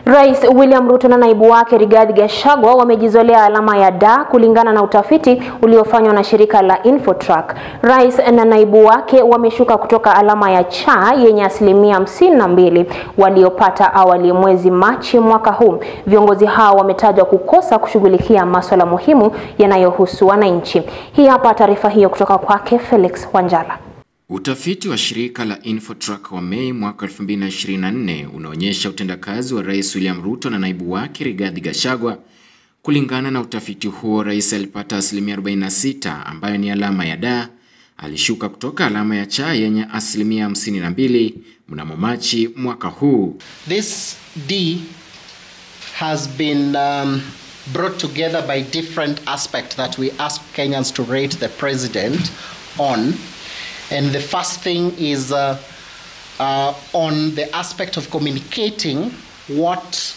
Rais William Ruto na naibu wake Rigathi Gachagua wamejizolea alama ya D kulingana na utafiti uliofanywa na shirika la Infotrack. Rais na naibu wake wameshuka kutoka alama ya C yenye asilimia hamsini na mbili waliopata awali mwezi Machi mwaka huu. Viongozi hao wametajwa kukosa kushughulikia masuala muhimu yanayohusu wananchi. Hii hapa taarifa hiyo kutoka kwake Felix Wanjala. Utafiti wa shirika la Infotrack wa Mei mwaka 2024 unaonyesha utendakazi wa Rais William Ruto na naibu wake Rigathi Gachagua. Kulingana na utafiti huo, rais alipata asilimia 46 ambayo ni alama ya D. Alishuka kutoka alama ya C yenye asilimia 52 mnamo Machi mwaka huu. This D has been um, brought together by different aspects that we ask Kenyans to rate the president on. And the first thing is uh, uh, on the aspect of communicating what,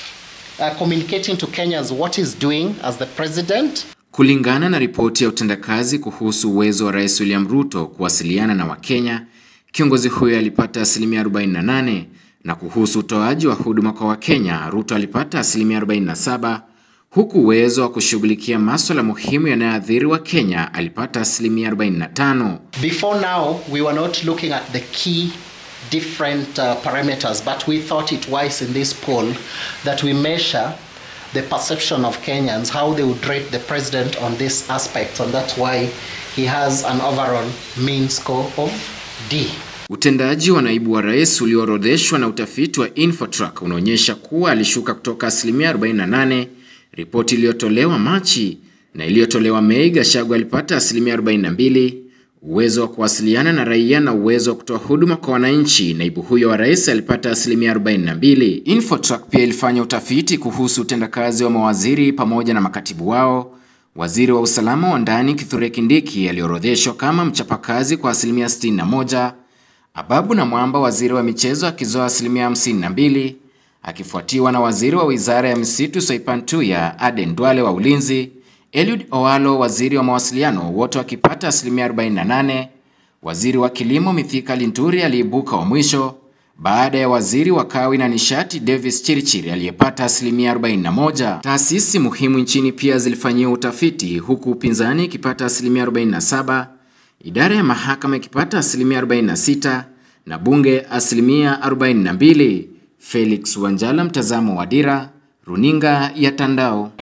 uh, communicating to Kenyans what he's doing as the president. Kulingana na ripoti ya utendakazi kuhusu uwezo wa Rais William Ruto kuwasiliana na Wakenya, kiongozi huyo alipata asilimia 48, na kuhusu utoaji wa huduma kwa Wakenya, Ruto alipata asilimia 47 huku uwezo wa kushughulikia masuala muhimu yanayoathiri wa Kenya alipata asilimia 45. Before now, we were not looking at the key different uh, parameters, but we thought it wise in this poll that we measure the perception of Kenyans, how they would rate the president on this aspect, and that's why he has an overall mean score of D. Utendaji wa naibu wa rais ulioorodheshwa na utafiti wa Infotrack unaonyesha kuwa alishuka kutoka asilimia 48 Ripoti iliyotolewa Machi na iliyotolewa Mei, Gachagua alipata asilimia 42, uwezo wa kuwasiliana na raia na uwezo wa kutoa huduma kwa wananchi. Naibu huyo wa rais alipata asilimia 42. Infotrack pia ilifanya utafiti kuhusu utendakazi wa mawaziri pamoja na makatibu wao. Waziri wa usalama wa ndani Kithure Kindiki aliorodheshwa kama mchapakazi kwa asilimia 61, Ababu na Mwamba waziri wa michezo akizoa asilimia 52 akifuatiwa na waziri wa wizara ya misitu Soipan Tuya, Aden Duale wa ulinzi, Eliud Owalo waziri wa mawasiliano, wote wakipata asilimia 48. Waziri wa kilimo Mithika Linturi aliibuka wa mwisho baada ya waziri wa kawi na nishati Davis Chirchir aliyepata asilimia 41. Taasisi muhimu nchini pia zilifanyia utafiti huku upinzani ikipata asilimia 47, idara ya mahakama ikipata asilimia 46 na bunge asilimia 42. Felix Wanjala, mtazamo wa Dira, runinga ya Tandao.